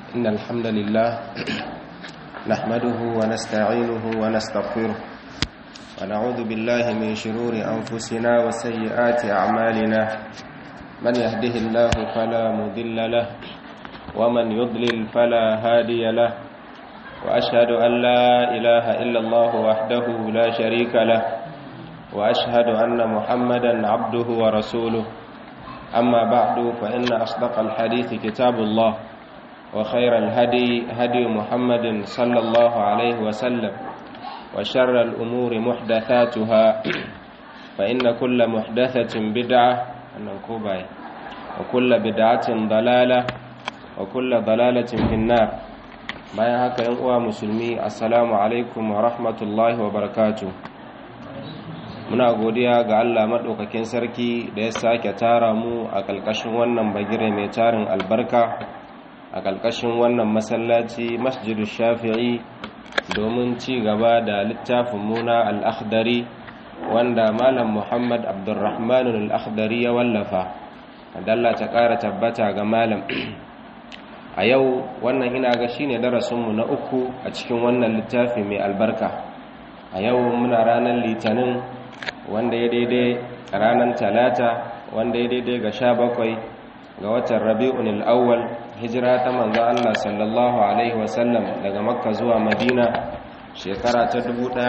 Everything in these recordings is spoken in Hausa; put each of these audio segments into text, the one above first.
إن الحمد لله نحمده ونستعينه ونستغفره ونعوذ بالله من شرور أنفسنا وسيئات أعمالنا من يهده الله فلا مضل له ومن يضلل فلا هادي له وأشهد أن لا إله إلا الله وحده لا شريك له وأشهد أن محمدا عبده ورسوله أما بعد فإن أصدق الحديث كتاب الله وخير الهدي هدي محمد صلى الله عليه وسلم وشر الأمور محدثاتها فإن كل محدثة بدعة وكل بدعة ضلالة وكل ضلالة في النار bayan haka yan uwa musulmi assalamu alaikum wa rahmatullahi wa barakatuh muna godiya ga Allah maɗaukakin sarki da ya sake tara mu a ƙalƙashin wannan bagire mai tarin albarka a ƙalƙashin wannan masallaci masjidu shafi'i domin ci gaba da littafin muna al'akhdari wanda malam muhammad abdurrahman al'akhdari ya wallafa dalla ta ƙara tabbata ga malam a yau wannan ina ga shine darasinmu na uku a cikin wannan littafi mai albarka a yau muna ranar litinin wanda ya daidai ranar talata wanda ya daidai ga sha bakwai ga watan rabi'un al'awwal hijira ta manzo Allah sallallahu alaihi wasallam daga makka zuwa madina shekara ta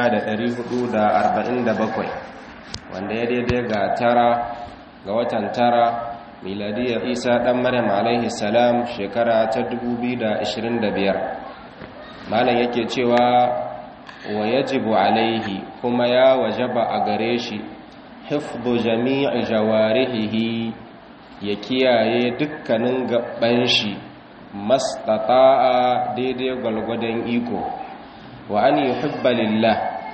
1447 wanda ya daidai ga tara ga watan tara miladiyar isa dan maryam alaihi salam shekara ta 2025 malam yake cewa wa yajibu alaihi kuma ya wajaba a gare shi hifdhu jami'i jawarihi ya kiyaye dukkanin gaban shi mastata'a daidai gwalgwadon iko wa an yuhibba lillah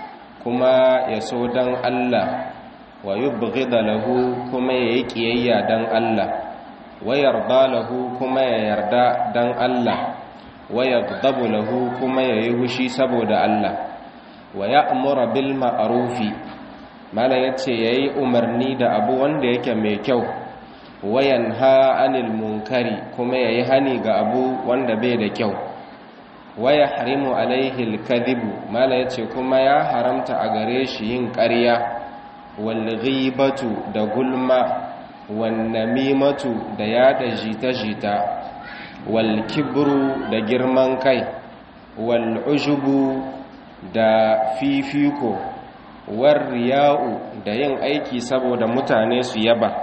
kuma ya so dan Allah wa yubghida lahu kuma ya yi kiyayya dan Allah wa yarda lahu kuma ya yarda dan Allah wa yaghdabu lahu kuma ya yi hushi saboda Allah wa ya'muru bil ma'rufi mala yace yayi umarni da abu wanda yake mai kyau wa yanha anil munkari kuma yayi hani ga abu wanda bai da kyau wa yahrimu alaihi al kadhibu mala yace kuma ya haramta a gare shi yin ƙarya wal ghibatu da gulma wan namimatu da yada jita-jita wal kibru da girman kai wal ujubu da fifiko war riya'u da yin aiki saboda mutane su yaba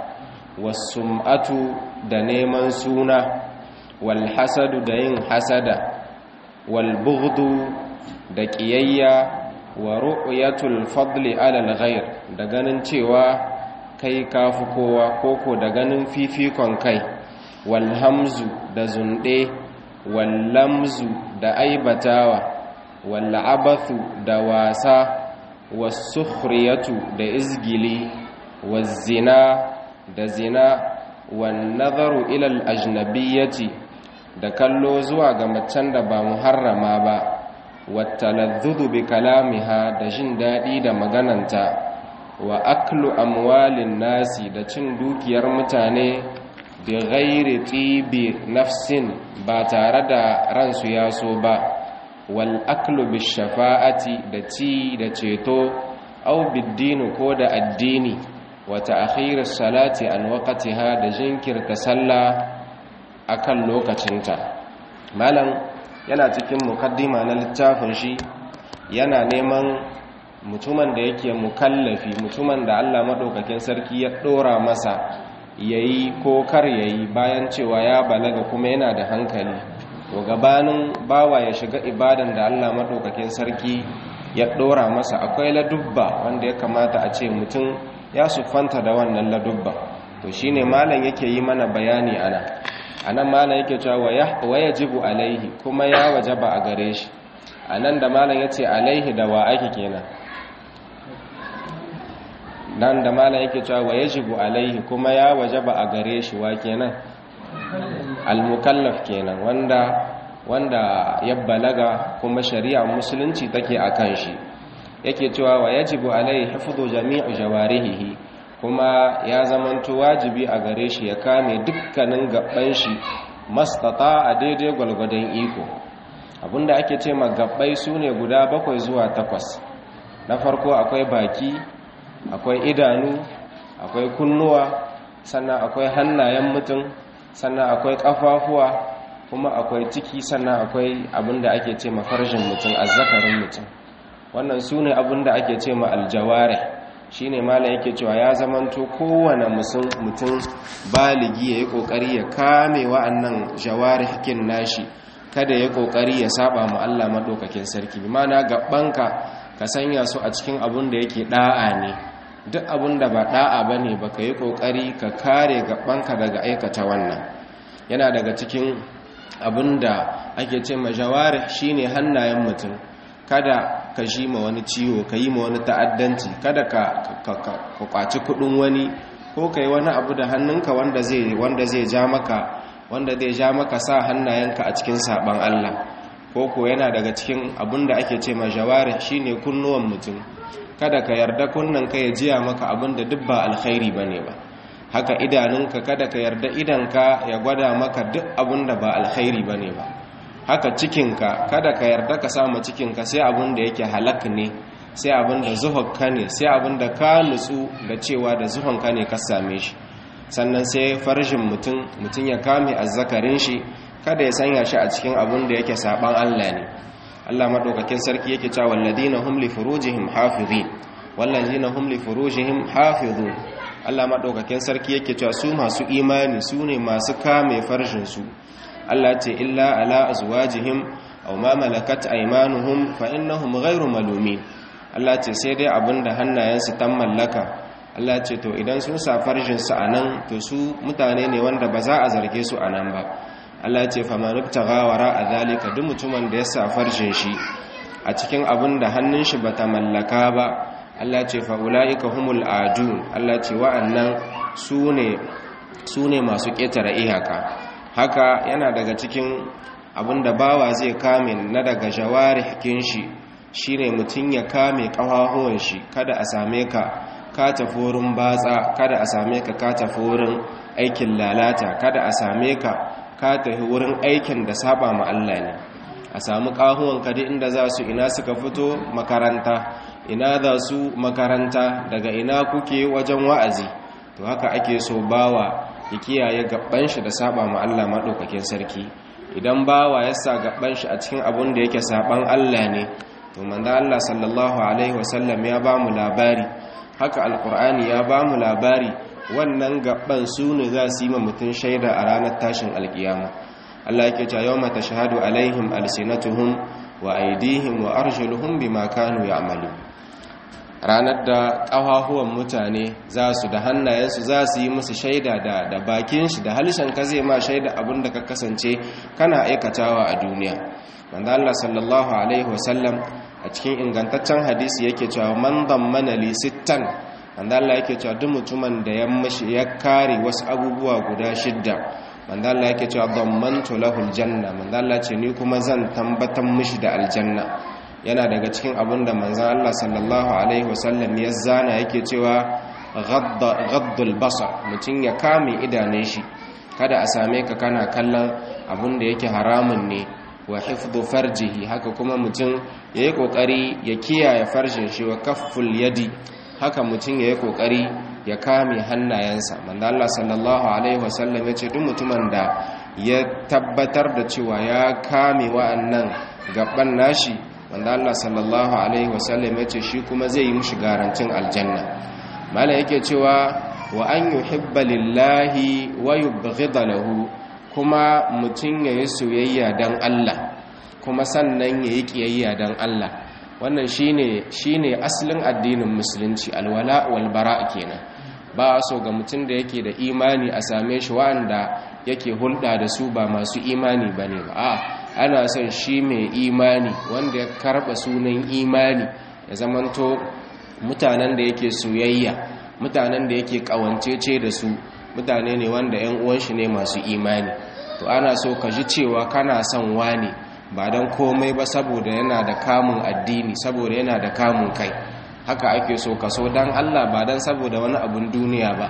wasum'atu da neman suna wal hasadu da yin hasada wal bughdu da ƙiyayya wa ru'yatul fadli alal ghair da ganin cewa kai kafi kowa koko da ganin fifikon kai wal hamzu da zunde wal lamzu da aibatawa wal abathu da wasa was sukhriyatu da izgili waz zina da zina wan nazaru ila al ajnabiyyati da kallo zuwa ga macen da ba muharrama ba wattaladhudu bi kalamiha da jin daɗi da magananta wa aklu amwalin nasi da cin dukiyar mutane bi ghairi tibi nafsin ba tare da ransu ya so ba wal aklu bi shafa'ati da ci da ceto aw biddini ko da addini wa ta'khir salati an waqtiha da jinkirta sallah akan lokacinta malam yana cikin mukaddima na littafin shi yana neman mutumin da yake mukallafi mutumin da Allah madaukakin sarki ya dora masa yayi ko kar yayi bayan cewa ya balaga kuma yana da hankali to gabanin bawa ya shiga ibadan da Allah madaukakin sarki ya dora masa akwai ladubba wanda ya kamata a ce mutum ya sufanta da wannan ladubba to shine malam yake yi mana bayani ana anan malam yake cewa wa yajibu alaihi kuma ya wajaba a gare shi anan da malam yace alaihi da wa ake kenan nan da malam yake cewa wa yajibu alaihi kuma ya wajaba a gare shi wa kenan al-mukallaf kenan wanda wanda ya balaga kuma shari'a musulunci take akan shi yake cewa wa yajibu alaihi hifdhu jami'u jawarihi kuma ya zamanto wajibi a gare shi ya kame dukkanin gaban shi mastata a daidai gwalgwadon iko abinda ake ce magabbai su ne guda bakwai zuwa takwas na farko akwai baki akwai idanu akwai kunnuwa sannan akwai hannayen mutum sannan akwai kafafuwa kuma akwai ciki sannan akwai abinda ake ce mafarjin mutum azzakarin mutum wannan su ne abinda ake ce ma aljaware shi ne mala yake cewa ya zamanto kowane mutum baligi ya yi kokari ya kame wa'annan jaware hakin nashi kada ya kokari ya saba mu Allah madaukakin sarki bi mana gabanka ka sanya su a cikin abun da yake da'a ne duk abun da ba da'a bane baka yi kokari ka kare gabanka daga aikata wannan yana daga cikin abun da ake ce majawari shine hannayen mutum kada ka shi ma wani ciwo ka yi ma wani ta'addanci kada ka kwaci kudin wani ko ka yi wani abu da hannunka wanda zai wanda zai ja maka wanda zai ja maka sa hannayenka a cikin saban Allah ko ko yana daga cikin abin da ake ce ma jawari shine kunnuwan mutum kada ka yarda kunnan ka ya jiya maka abin da duk ba alkhairi bane ba haka idanunka kada ka yarda idanka ya gwada maka duk abin da ba alkhairi bane ba haka cikinka kada ka yarda ka samu cikinka sai abin da yake halak ne sai abin da zuhonka ne sai abin da ka nutsu da cewa da zuhonka ne ka same shi sannan sai farjin mutum mutum ya kame azzakarin shi kada ya sanya shi a cikin abin da yake saban Allah ne Allah madaukakin sarki yake cewa walladina hum li furujihim hafizin walladina hum li furujihim hafizun Allah madaukakin sarki yake cewa su masu imani su ne masu kame farjin su Allah ce illa ala azwajihim aw ma malakat aymanuhum fa innahum ghayru malumin Allah ce sai dai abinda hannayensu tan mallaka Allah ce to idan sun sa farjin su anan to su mutane ne wanda ba za a zarge su anan ba Allah ce fa man ibtagha wara zalika duk mutumin da ya sa farjin shi a cikin abinda hannun shi bata mallaka ba Allah ce fa ulaika humul adun Allah ce wa'annan sune sune masu ketare iyaka haka yana daga cikin abinda bawa zai kame na daga jawarihin shi shine mutum ya kame kafafuwan shi kada a same ka ka tafi wurin batsa kada a same ka ka tafi wurin aikin lalata kada a same ka ka tafi wurin aikin da saba ma Allah ne a samu kahuwan ka duk inda za su ina suka fito makaranta ina za su makaranta daga ina kuke wajen wa'azi to haka ake so bawa ya kiyaye gaban shi da saba ma Allah madaukakin sarki idan bawa ya sa gaban shi a cikin abun da yake saban Allah ne to manzo Allah sallallahu alaihi wasallam ya ba mu labari haka alqur'ani ya ba mu labari wannan gaban su ne za su yi ma mutun shaida a ranar tashin alkiyama Allah yake cewa yawma tashhadu alaihim alsinatuhum wa aydihim wa arjuluhum bima kanu ya'malun ranar da ƙafafuwan mutane za su da hannayensu za su yi musu shaida da da bakin shi da halishan ka zai ma shaida abin da ka kasance kana aikatawa a duniya manzo Allah sallallahu alaihi wasallam a cikin ingantaccen hadisi yake cewa man dammana li sittan manzo Allah yake cewa duk mutumin da ya mishi ya kare wasu abubuwa guda shidda manzo Allah yake cewa dammantu lahul janna manzo Allah ce ni kuma zan tambatan mishi da aljanna yana daga cikin abin da manzan Allah sallallahu Alaihi wasallam ya zana yake cewa gaddul basar mutum ya kame idanun shi kada a same ka kana kallon abin da yake haramun ne wa hifdu farjihi haka kuma mutum ya yi kokari ya kiyaye farjin shi wa kafful yadi haka mutum ya yi kokari ya kame hannayensa manzan Allah sallallahu Alaihi wasallam ya ce duk mutumin da ya tabbatar da cewa ya kame wa'annan gaban nashi wanda Allah sallallahu alaihi wasallam ya ce shi kuma zai yi mushi garantin aljanna mala yake cewa wa an yuhibba lillahi wa yubghida lahu kuma mutun yayi soyayya dan Allah kuma sannan yayi kiyayya dan Allah wannan shine shine asalin addinin musulunci alwala wal bara kenan ba so ga mutun da yake da imani a same shi wanda yake hulɗa da su ba masu imani bane ba a'a ana son shi mai imani wanda ya karba sunan imani ya zamanto mutanen da yake soyayya mutanen da yake kawancece da su mutane ne wanda yan uwan shi ne masu imani to ana so ka ji cewa kana son wani ba don komai ba saboda yana da kamun addini saboda yana da kamun kai haka ake so ka so don Allah ba don saboda wani abun duniya ba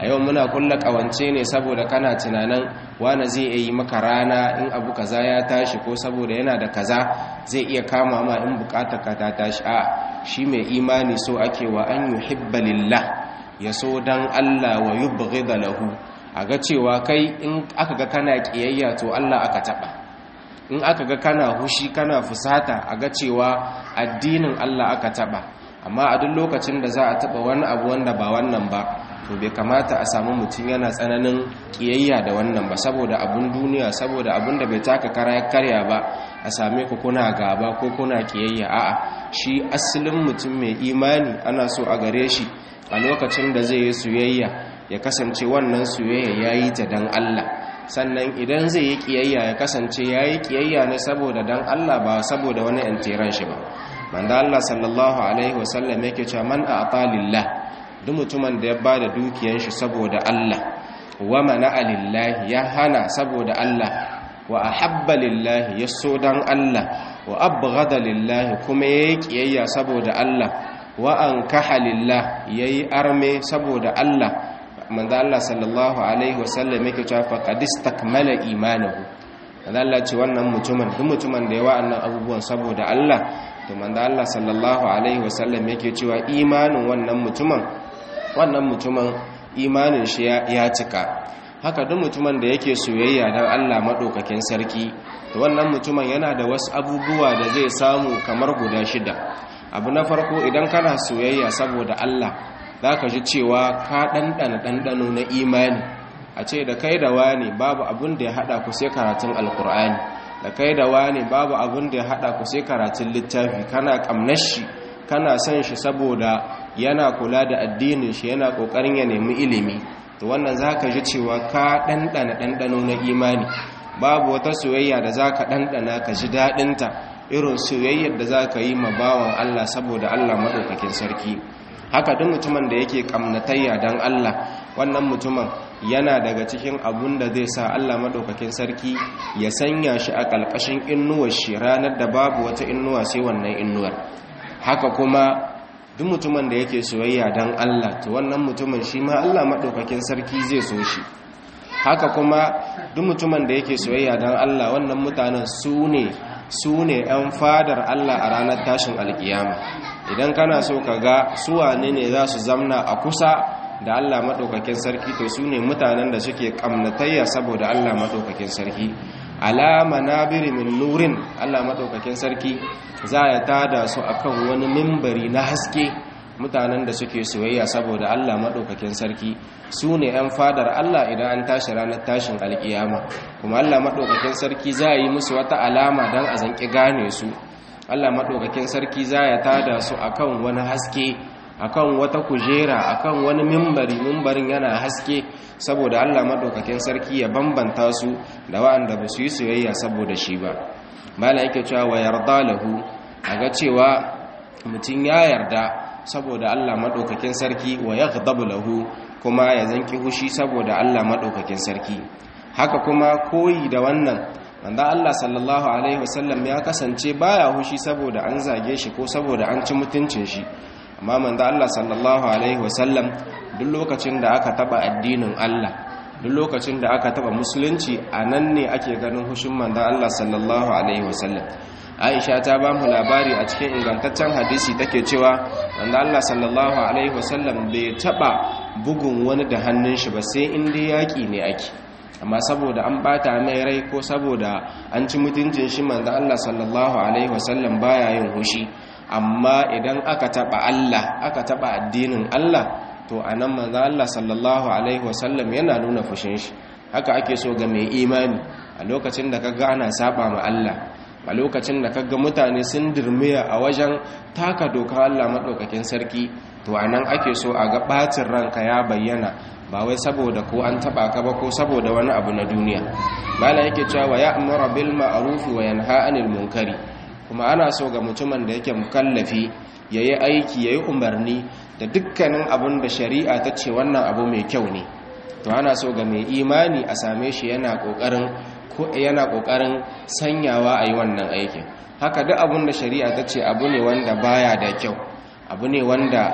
a yau muna kulla kawance ne saboda kana tunanin wani zai yi maka rana in abu kaza ya tashi ko saboda yana da kaza zai iya kama ma in bukatar ka ta tashi a shi mai imani so ake wa an yuhibba lillah ya so dan Allah wa yubghida lahu a ga cewa kai in aka ga kana kiyayya to Allah aka taba in aka ga kana hushi kana fusata a ga cewa addinin Allah aka taba amma a duk lokacin da za a taba wani abu wanda ba wannan ba to bai kamata a samu mutum yana tsananin kiyayya da wannan ba saboda abun duniya saboda abun da bai taka kara karya ba a same ku kuna gaba ko kuna kiyayya a'a shi asalin mutum mai imani ana so a gare shi a lokacin da zai yi soyayya ya kasance wannan soyayya yayi ta dan Allah sannan idan zai yi kiyayya ya kasance yayi kiyayya ne saboda dan Allah ba saboda wani antiran shi ba manzo Allah sallallahu alaihi wasallam yake cewa man a'ta lillah duk mutumin da ya ba da dukiyan shi saboda Allah wa mana'a lillahi ya hana saboda Allah wa ahabba lillahi ya so dan Allah wa abghada lillahi kuma yayi kiyayya saboda Allah wa ankaha lillah yayi arme saboda Allah manzo Allah sallallahu alaihi wasallam yake cewa faqad istakmala imanuhu manzo Allah ce wannan mutumin duk mutumin da ya wa'annan abubuwan saboda Allah to manzo Allah sallallahu alaihi wasallam yake cewa imanin wannan mutumin wannan mutumin imanin shi ya cika haka duk mutumin da yake soyayya don Allah maɗaukakin sarki da wannan mutumin yana da wasu abubuwa da zai samu kamar guda shida abu na farko idan kana soyayya saboda Allah za ka ji cewa ka ɗanɗana ɗanɗano na imani a ce da kai da wani babu abin da ya haɗa ku sai karatun alkur'ani da kai da wani babu abin da ya haɗa ku sai karatun littafi kana ƙamnar shi kana son shi saboda yana kula da addinin shi yana kokarin ya nemi ilimi to wannan zaka ji cewa ka dandana dandano na imani babu wata soyayya da zaka dandana ka ji dadin ta irin soyayyar da zaka yi ma bawan Allah saboda Allah madaukakin sarki haka duk mutumin da yake kamnatayya dan Allah wannan mutumin yana daga cikin abun da zai sa Allah madaukakin sarki ya sanya shi a kalkashin innuwar shi ranar da babu wata innuwa sai wannan innuwar haka kuma duk mutumin da yake soyayya don Allah to wannan mutumin shi ma Allah maɗaukakin sarki zai so shi haka kuma duk mutumin da yake soyayya don Allah wannan mutanen su ne su ne 'yan fadar Allah a ranar tashin alkiyama idan kana so ka ga su wane ne za su zamna a kusa da Allah maɗaukakin sarki to su ne mutanen da suke ƙamnatayya saboda Allah maɗaukakin sarki alama nabiri min nurin Allah maɗaukakin sarki za ya tada su akan wani mimbari na haske mutanen da suke soyayya saboda Allah maɗaukakin sarki su ne 'yan fadar Allah idan an tashi ranar tashin alkiyama kuma Allah maɗaukakin sarki za yi musu wata alama don a zanƙi gane su Allah maɗaukakin sarki za ya tada su akan wani haske akan wata kujera akan wani mimbari mimbarin yana haske saboda Allah maɗaukakin sarki ya bambanta su da waɗanda ba su yi soyayya saboda shi ba mala yake cewa wa yarda lahu a ga cewa mutum ya yarda saboda Allah maɗaukakin sarki wa ya lahu kuma ya zanki hushi saboda Allah maɗaukakin sarki haka kuma koyi da wannan wanda Allah sallallahu alaihi wasallam ya kasance baya hushi saboda an zage shi ko saboda an ci mutuncin shi amma manzo Allah sallallahu alaihi wasallam duk lokacin da aka taba addinin Allah duk lokacin da aka taba musulunci a nan ne ake ganin hushin manzo Allah sallallahu alaihi wasallam aisha ta ba mu labari a cikin ingantaccen hadisi take cewa wanda Allah sallallahu alaihi wasallam bai taba bugun wani da hannun shi ba sai in dai yaki ne ake amma saboda an bata mai rai ko saboda an ci mutuncin shi manzo Allah sallallahu alaihi wasallam baya yin hushi amma idan aka taba Allah aka taba addinin Allah to anan manzo Allah sallallahu alaihi wasallam yana nuna fushin shi haka ake so ga mai imani a lokacin da kaga ana saba ma Allah a lokacin da kaga mutane sun dirmiya a wajen taka doka Allah maɗaukakin sarki to a nan ake so a ga ɓacin ranka ya bayyana ba wai saboda ko an taɓa ka ba ko saboda wani abu na duniya malam yake cewa ya amara bil ma'ruf wa yanha anil munkari kuma ana so ga mutumin da yake mukallafi yayi aiki yayi umarni da dukkanin abin da shari'a ta ce wannan abu mai kyau ne to ana so ga mai imani a same shi yana kokarin ko yana kokarin sanyawa a yi wannan aikin haka duk abin da shari'a ta ce abu ne wanda baya da kyau abu ne wanda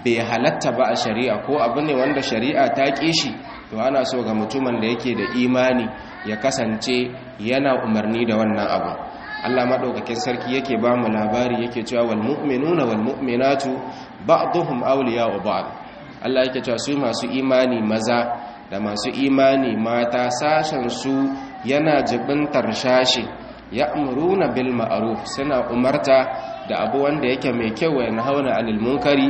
bai halatta ba a shari'a ko abu ne wanda shari'a ta ƙi shi to ana so ga mutumin da yake da imani ya kasance yana umarni da wannan abu Allah madaukakin sarki yake ba mu labari yake cewa wal mu'minuna wal mu'minatu ba'dhum awliya'u ba'd Allah yake cewa su masu imani maza da masu imani mata sashen su yana jibintar shashi ya'muruna bil ma'ruf suna umarta da abu wanda yake mai kyau wa hauna anil munkari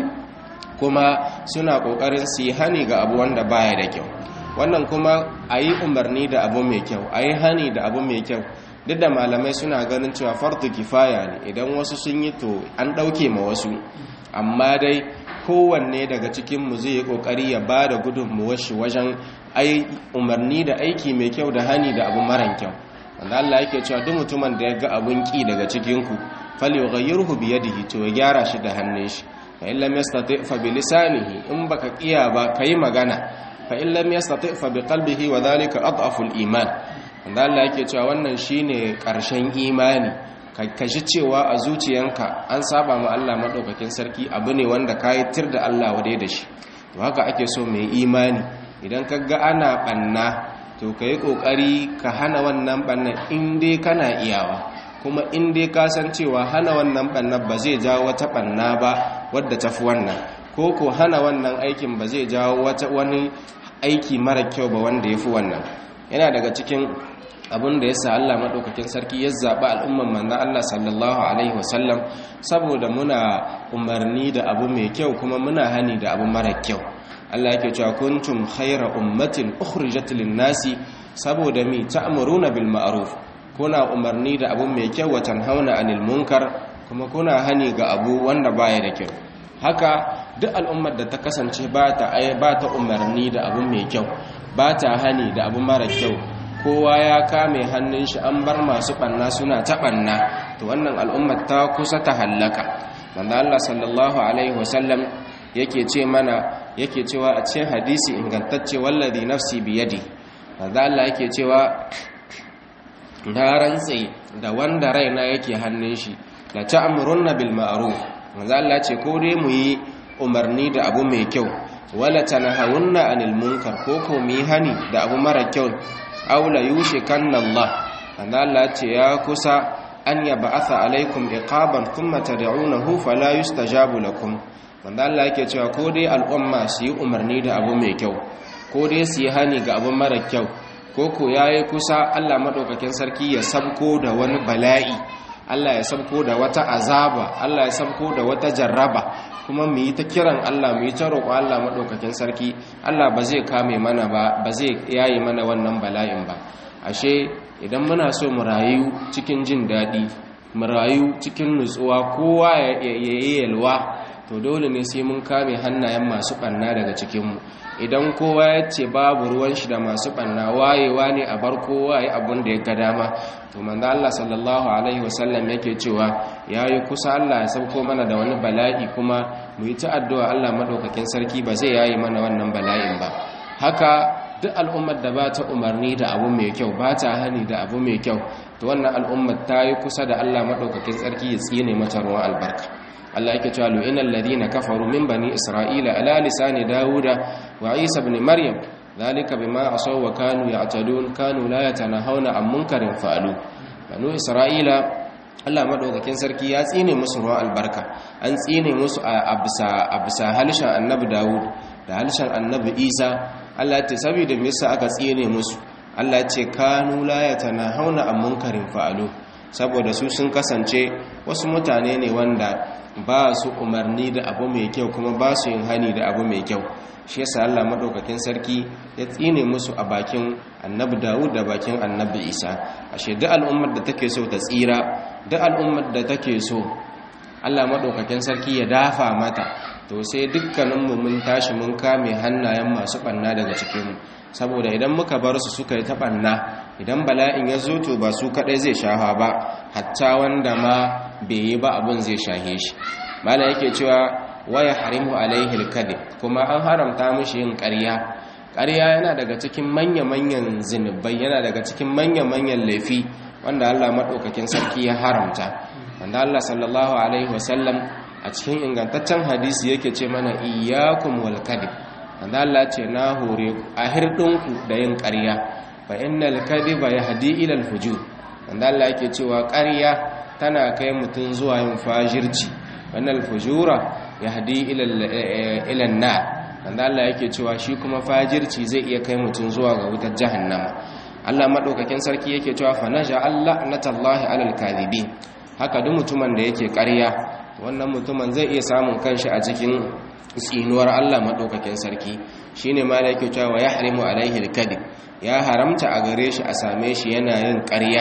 kuma suna kokarin su yi hani ga abu wanda baya da kyau wannan kuma ayi umarni da abu mai kyau ayi hani da abu mai kyau duk da malamai suna ganin cewa fardu kifaya ne idan wasu sun yi to an ɗauke ma wasu amma dai kowanne daga cikinmu zai yi ƙoƙari ya ba da gudunmuwar shi wajen umarni da aiki mai kyau da hani da abu maran kyau wanda Allah yake cewa duk mutumin da ya ga abun ƙi daga cikinku fali yughayyirhu bi yadihi to ya gyara shi da hannun shi fa in lam yastati fa bi lisanihi in baka kiya ba kai magana fa in lam yastati fa bi qalbihi wa dhalika adhafu al-iman wanda Allah yake cewa wannan shine ƙarshen imani ka ji cewa a zuciyanka an saba ma Allah madaukakin sarki abu ne wanda ka yi tir da Allah wade da shi to haka ake so mai imani idan ka ga ana banna to ka yi ƙoƙari ka hana wannan banna in dai kana iyawa kuma in dai ka san cewa hana wannan banna ba zai jawo wata banna ba wadda tafi wannan ko ko hana wannan aikin ba zai jawo wani aiki mara kyau ba wanda ya fi wannan yana daga cikin abin da ya sa Allah maɗaukakin sarki ya zaɓi al'umman manzan Allah sallallahu Alaihi wasallam saboda muna umarni da abu mai kyau kuma muna hani da abu mara kyau Allah yake cewa kuntum khaira ummatin ukhrijat lin-nasi saboda mi ta'muruna bil ma'ruf kuna umarni da abu mai kyau wa tanhauna 'anil munkar kuma kuna hani ga abu wanda baya da kyau haka duk al'ummar da ta kasance ba ta ba ta umarni da abu mai kyau ba ta hani da abu mara kyau kowa ya kame hannun shi an bar masu banna suna ta banna to wannan al'ummar ta kusa ta hallaka manzo Allah sallallahu alaihi wasallam yake ce mana yake cewa a cikin hadisi ingantacce wallazi nafsi biyadi manzo Allah yake cewa na rantse da wanda raina yake hannun shi la ta'murunna bil ma'ruf manzo Allah ce ko dai mu yi umarni da abu mai kyau wala tanahawunna anil munkar ko ko mu yi hani da abu mara kyau aula yushikanna Allah manzo Allah ce ya kusa an yab'atha alaikum iqaban thumma tad'unahu fala yustajabu lakum manzo Allah yake cewa ko dai al'umma su yi umarni da abu mai kyau ko dai su yi hani ga abu mara kyau ko ko yayi kusa Allah madaukakin sarki ya sabko da wani bala'i Allah ya sabko da wata azaba Allah ya sabko da wata jarraba kuma mu yi ta kiran Allah mu yi ta roƙo Allah maɗaukakin sarki Allah ba zai kame mana ba ba zai yayi mana wannan bala'in ba ashe idan muna so mu rayu cikin jin daɗi mu rayu cikin nutsuwa kowa ya yi yalwa to dole ne sai mun kame hannayen masu ɓanna daga cikinmu idan kowa ya ce babu ruwan shi da masu ɓanna wayewa ne a bar kowa ya abin da ya ga dama to manzo Allah sallallahu alaihi wasallam yake cewa yayi kusa Allah ya sauko mana da wani bala'i kuma mu yi ta addu'a Allah madaukakin sarki ba zai yayi mana wannan bala'in ba haka duk al'ummar da ba ta umarni da abu mai kyau ba ta hani da abu mai kyau to wannan al'ummar ta yi kusa da Allah madaukakin sarki ya tsine mata ruwan albarka Allah yake cewa lu'inal ladina kafaru min bani isra'ila ala lisani dauda wa isa ibn maryam ذلك بما عصوا وكانوا يعتدون كانوا لا يتناهون عن منكر فعلوا بنو اسرائيل Allah madaukakin sarki ya tsine musu ruwan albarka an tsine musu a bisa halishan annabi Dawud da halishan annabi Isa Allah ce saboda me yasa aka tsine musu Allah ce kanu la yatanahawna an munkarin fa'alu saboda su sun kasance wasu mutane ne wanda ba su umarni da abu mai kyau kuma ba su yin hani da abu mai kyau shi yasa Allah madaukakin sarki ya tsine musu a bakin annabi Dawud da bakin annabi Isa ashe duk al'ummar da take so ta tsira duk al'ummar da take so Allah madaukakin sarki ya dafa mata to sai dukkaninmu mun tashi mun kame hannayen masu banna daga cikinmu saboda idan muka bar su suka yi ta banna idan bala'in ya zo to ba su kadai zai shafa ba hatta wanda ma bai yi ba abun zai shahe shi mala yake cewa waya harimu alaihi alkadhib kuma an haramta mishi yin ƙarya ƙarya yana daga cikin manya-manyan zinubai yana daga cikin manya-manyan laifi wanda Allah madaukakin sarki ya haramta wanda Allah sallallahu alaihi wasallam a a cikin ingantaccen hadisi yake ce mana iyyakum wal kadhib wanda Allah ce na hore ku a hirdinku da yin ƙarya fa innal kadhiba yahdi ila al fujur wanda Allah yake cewa ƙarya tana kai mutum zuwa yin fajirci wannan fujura yahdi ila ila nar wanda Allah yake cewa shi kuma fajirci zai iya kai mutum zuwa ga wutar jahannama Allah madaukakin sarki yake cewa fa naja'al natallahi alal kadhibin haka duk mutumin da yake ƙarya wannan mutumin zai iya samun kanshi a cikin tsinuwar Allah madaukakin sarki shine ma da yake cewa yahrimu alaihi alkadhib ya haramta a gare shi a same shi yana yin ƙarya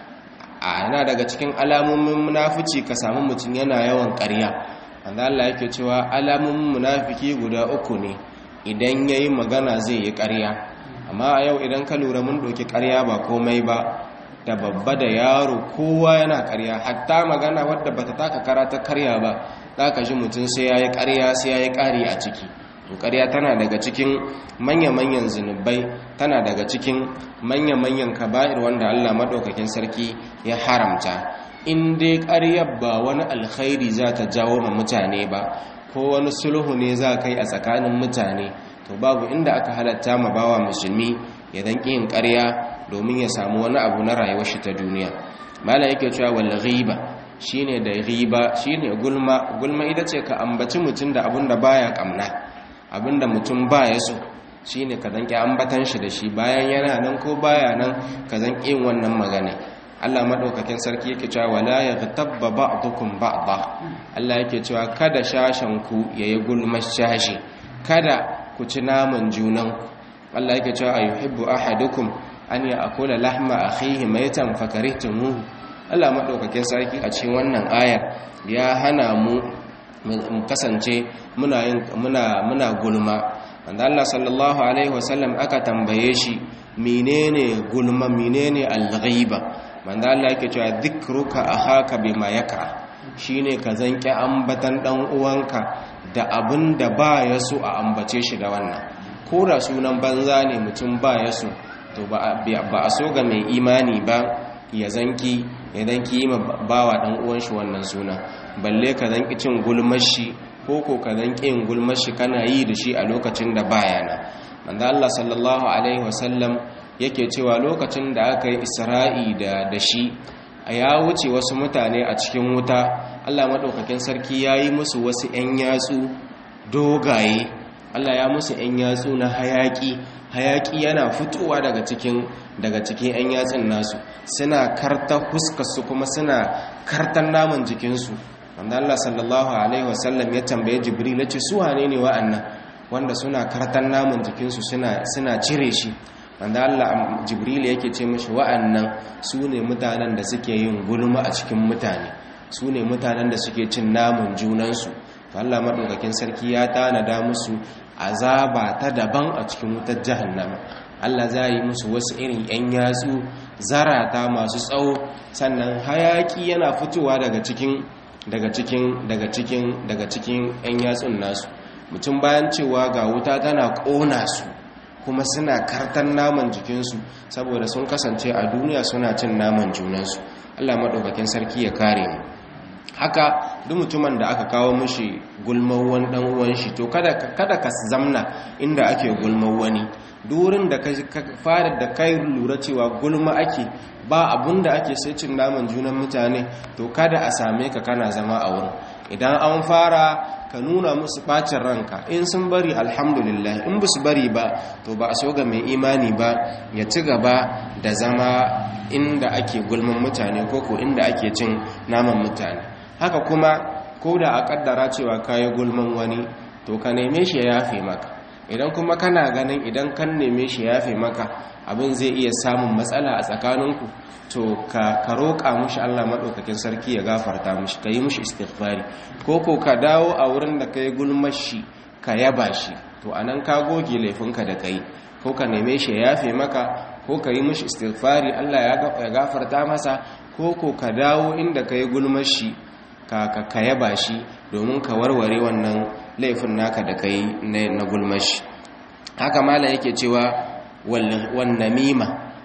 a yana daga cikin alamomin munafici ka samu mutum yana yawan ƙarya wanda Allah yake cewa alamomin munafiki guda uku ne idan yayi magana zai yi ƙarya amma a yau idan ka lura mun ɗauki ƙarya ba komai ba da babba da yaro kowa yana ƙarya hatta magana wadda bata taka kara ta karya ba za ka ji mutum sai ya yi ƙarya sai ya yi ƙari a ciki to ƙarya tana daga cikin manya-manyan zunubai tana daga cikin manya-manyan kaba'ir wanda Allah maɗaukakin sarki ya haramta in dai ƙaryar ba wani alkhairi za ta jawo ma mutane ba ko wani sulhu ne za kai a tsakanin mutane to babu inda aka halatta ma bawa musulmi ya dan yin ƙarya domin ya samu wani abu na rayuwar shi ta duniya malam yake cewa wal ghiba shine da ghiba shine gulma gulma ita ce ka ambaci mutum da abin da baya kamna abin da mutum baya so shine ka zanki ambatan shi da shi bayan yana nan ko baya nan ka zanki yin wannan magana Allah madaukakin sarki yake cewa wala yaghtabba ba'dukum ba'dha Allah yake cewa kada shashan ku yayi gulma shashi kada ku ci naman junan Allah yake cewa ayuhibbu ahadukum an ya'kula lahma akhihi maytan fakarihtumuhu Allah madaukakin sarki a cikin wannan ayar ya hana mu mu kasance muna yin muna muna gulma wanda Allah sallallahu alaihi wasallam aka tambaye shi menene gulma menene al-ghiba wanda Allah yake cewa dhikruka akhaka bima yakra shine ka zanki ambatan dan uwanka da abin da ba ya so a ambace shi da wannan ko da sunan banza ne mutum ba ya so to ba a so ga mai imani ba ya zanki ya zanki yi bawa dan uwan shi wannan suna balle ka zanki cin gulmashi ko ko ka zanki yin gulmashi kana yi da shi a lokacin da baya na manzo Allah sallallahu alaihi wasallam yake cewa lokacin da aka yi Isra'i da da shi a ya wuce wasu mutane a cikin wuta Allah madaukakin sarki yayi musu wasu 'yan yatsu dogaye Allah ya musu 'yan yatsu na hayaki hayaki yana fitowa daga cikin daga cikin 'yan yatsun nasu suna karta huskarsu kuma suna kartan naman jikinsu wanda Allah sallallahu alaihi wasallam ya tambaye jibril ya ce su wane ne wa'annan wanda suna kartan naman jikinsu suna suna cire shi wanda Allah jibril yake ce mishi wa'annan su ne mutanen da suke yin gulma a cikin mutane su ne mutanen da suke cin naman junansu to Allah madaukakin sarki ya tanada musu azaba ta daban a cikin wutar jahannama Allah za yi musu wasu irin yan yatsu zarata masu tsawo sannan hayaki yana fitowa daga cikin daga cikin daga cikin daga cikin yan yatsun nasu mutum bayan cewa ga wuta tana ƙona su kuma suna kartan naman jikinsu saboda sun kasance a duniya suna cin naman junansu Allah maɗaukakin sarki ya kare mu haka duk mutumin da aka kawo mishi gulman wani dan uwan shi to kada kada ka zamna inda ake gulman wani durin da ka fara da kai lura cewa gulma ake ba abun da ake sai cin naman junan mutane to kada a same ka kana zama a wurin idan an fara ka nuna musu bacin ranka in sun bari alhamdulillah in ba su bari ba to ba a so ga mai imani ba ya ci gaba da zama inda ake gulman mutane ko ko inda ake cin naman mutane haka kuma ko da a kaddara cewa kayi gulman wani to ka neme shi ya yafe maka idan kuma kana ganin idan kan neme shi ya yafe maka abin zai iya samun matsala a tsakaninku to ka ka roƙa mushi Allah madaukakin sarki ya gafarta mushi ka yi mushi istighfari ko ko ka dawo a wurin da kai gulmar shi ka yaba shi to anan ka goge laifinka da kai ko ka neme shi ya yafe maka ko ka yi mushi istighfari Allah ya gafarta masa ko ko ka dawo inda kai gulmar shi ka ka yaba shi domin ka warware wannan laifin naka da kai na gulmashi haka malam yake cewa wan namima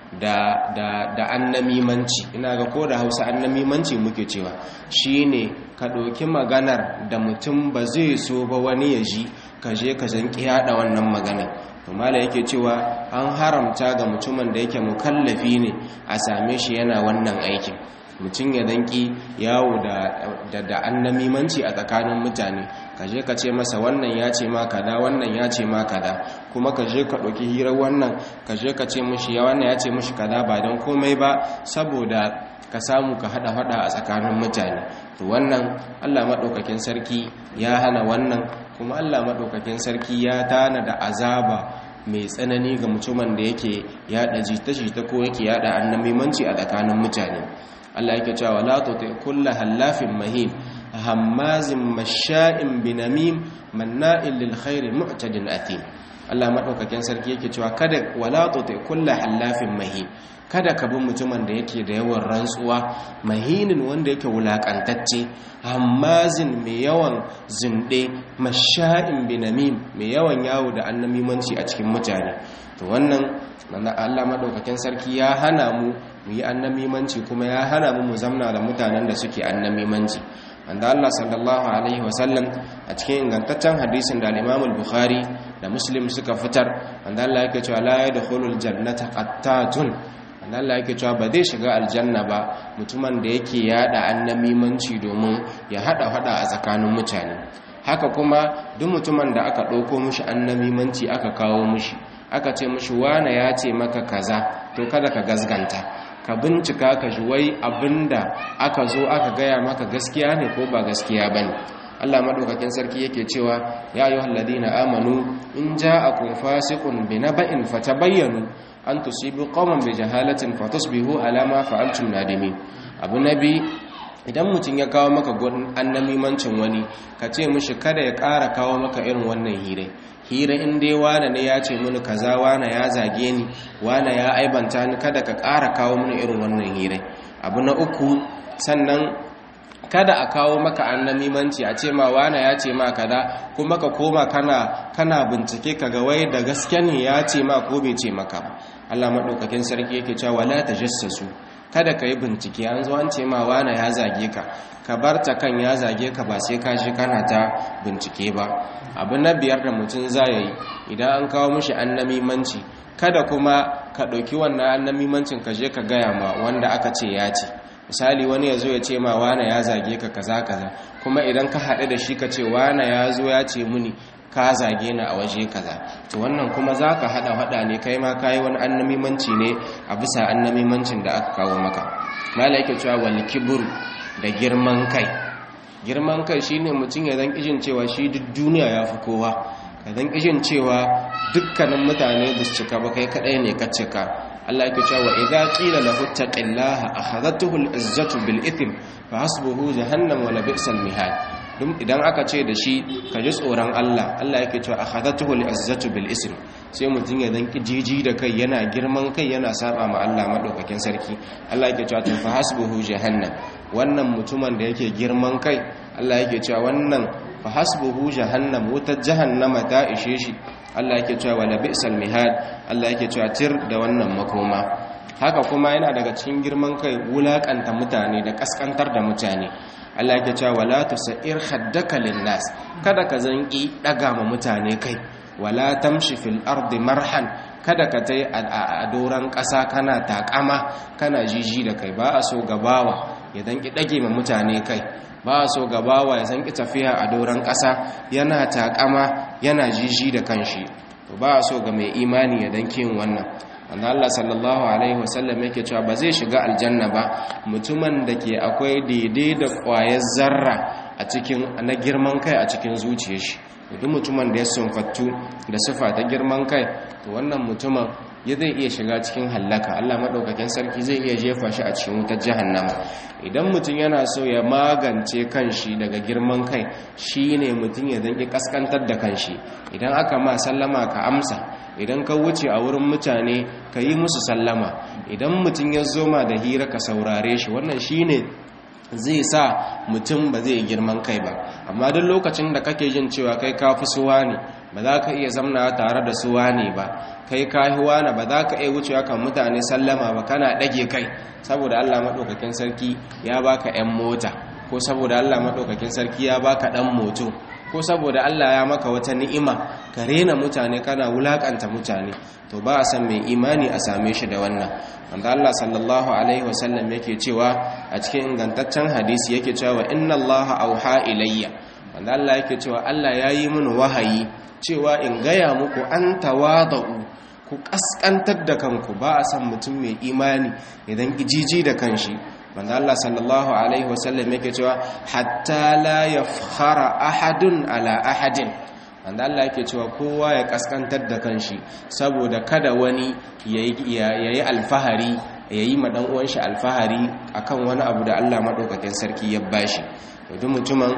da da da annamimanci ina ga ko da Hausa annamimanci muke cewa shine ka ɗauki maganar da mutum ba zai so ba wani ya ji ka je ka zanki yada wannan magana to mala yake cewa an haramta ga mutumin da yake mukallafi ne a same shi yana wannan aikin mutum ya danki yawo da da annamimanci a tsakanin mutane ka je ka ce masa wannan ya ce ma kaza wannan ya ce ma kaza kuma ka je ka ɗauki hirar wannan ka je ka ce mushi ya wannan ya ce mushi kaza ba don komai ba saboda ka samu ka hada hada a tsakanin mutane to wannan Allah madaukakin sarki ya hana wannan kuma Allah madaukakin sarki ya tana da azaba mai tsanani ga mutumin da yake yada jita-jita ko yake yada annamimanci a tsakanin mutane Allah yake cewa la tuti kullu hallafin mahin hammazin masha'in binamim manna'il lil khairi mu'tadin athim Allah madaukakin sarki yake cewa kada wala tuti kullu hallafin mahin kada ka bi mutumin da yake da yawan rantsuwa mahinin wanda yake wulakantacce hammazin mai yawan zinde masha'in binamim mai yawan yawo da annamimanci a cikin mutane to wannan Allah madaukakin sarki ya hana mu mu yi annamimanci kuma ya hana mu mu zamna da mutanen da suke annamimanci wanda Allah sallallahu alaihi wasallam a cikin ingantaccen hadisin da al-Imam al-Bukhari da Muslim suka fitar wanda Allah yake cewa la yadkhulul jannata qattatun wanda Allah yake cewa ba zai shiga aljanna ba mutumin da yake yada annamimanci domin ya hada hada a tsakanin mutane haka kuma duk mutumin da aka dauko mishi annamimanci aka kawo mishi aka ce mishi wane ya ce maka kaza to kada ka gazganta ka bincika ka ji wai abinda aka zo aka gaya maka gaskiya ne ko ba gaskiya bane Allah madaukakin sarki yake cewa ya ayyuhal ladina amanu in ja'akum fasiqun binaba'in fatabayyanu an tusibu qauman bijahalatin fatusbihu ala ma fa'altum nadimin abu nabi idan mutum ya kawo maka gudun annamimancin wani ka ce mishi kada ya ƙara kawo maka irin wannan hire hira in dai wane ne ya ce mini kaza wane ya zage ni wane ya aibanta ni kada ka ƙara kawo mini irin wannan hire abu na uku sannan kada a kawo maka annamimanci a ce ma wane ya ce ma kaza kuma ka koma kana kana bincike ka ga wai da gaske ne ya ce ma ko bai ce maka ba Allah madaukakin sarki yake cewa wala tajassasu kada ka yi bincike an zo an ce ma wane ya zage ka ka bar ta kan ya zage ka ba sai ka shi kana ta bincike ba abu na biyar da mutum za ya yi idan an kawo mishi annamimanci kada kuma ka ɗauki wannan annamimancin ka je ka gaya ma wanda aka ce ya ce misali wani ya zo ya ce ma wane ya zage ka kaza kaza kuma idan ka haɗu da shi ka ce wane ya zo ya ce muni ka zage ni a waje kaza to wannan kuma za ka haɗa haɗa ne kai ma ka yi wani annamimanci ne a bisa annamimancin da aka kawo maka mala yake cewa wani kiburu da girman kai girman kai shine mutum ya zan kishin cewa shi duk duniya ya fi kowa ka zan kishin cewa dukkanin mutane ba su cika ba kai kaɗai ne ka cika Allah yake cewa idza qila lahu taqillaha akhadhatuhu al-izzatu bil ithm fa hasbuhu jahannam wa la bi'sal mihad dum idan aka ce da shi ka ji tsoron Allah Allah yake cewa akhadhatuhu al-izzatu bil ism sai mutun ya dan kijiji da kai yana girman kai yana saba ma Allah madaukakin sarki Allah yake cewa fa hasbuhu jahannam wannan mutumin da yake girman kai Allah yake cewa wannan fa hasbuhu jahannam wutar jahannama ta ishe shi Allah yake cewa wala bi'sal mihad Allah yake cewa tir da wannan makoma haka kuma yana daga cikin girman kai wulakanta mutane da kaskantar da mutane Allah yake cewa wala tusair khaddaka linnas kada ka zanki daga ma mutane kai wala tamshi fil ardi marhan kada ka tai a doran ƙasa kana takama kana jiji da kai ba a so gabawa ya danki dage ma mutane kai ba a so gabawa ya zanki tafiya a doran ƙasa yana takama yana jiji da kanshi to ba a so ga mai imani ya danki yin wannan wanda Allah sallallahu alaihi wasallam yake cewa ba zai shiga aljanna ba mutumin da ke akwai daidai da ƙwayar zarra a cikin na girman kai a cikin zuciyar shi duk mutumin da ya sunfattu da sifa ta girman kai to wannan mutumin ya zai iya shiga cikin hallaka Allah madaukakin sarki zai iya jefa shi a cikin wutar jahannama idan mutum yana so ya magance kanshi daga girman kai shine mutum ya zanki kaskantar da kanshi idan aka ma sallama ka amsa idan ka wuce a wurin mutane ka yi musu sallama idan mutum ya zoma da hira ka saurare shi wannan shine zai sa mutum ba zai girman kai ba amma duk lokacin da kake jin cewa kai ka fi suwa ne ba za ka iya zamna tare da su wane ba kai kahiwa na ba za ka iya wucewa kan mutane sallama ba kana ɗage kai saboda Allah maɗaukakin sarki ya baka 'yan mota ko saboda Allah maɗaukakin sarki ya baka ɗan moto ko saboda Allah ya maka wata ni'ima ka rena mutane kana wulakanta mutane to ba a san mai imani a same shi da wannan wanda Allah sallallahu alaihi wasallam yake cewa a cikin ingantaccen hadisi yake cewa inna Allah auha ilayya wanda Allah yake cewa Allah ya yi mini wahayi cewa in gaya muku an tawada'u ku kaskantar da kanku ba a san mutum mai imani idan jiji da kanshi manzo Allah sallallahu alaihi wasallam yake cewa hatta la yafkhara ahadun ala ahadin manzo Allah yake cewa kowa ya kaskantar da kanshi saboda kada wani yayi alfahari yayi ma dan uwan shi alfahari akan wani abu da Allah madaukakin sarki ya bashi duk mutumin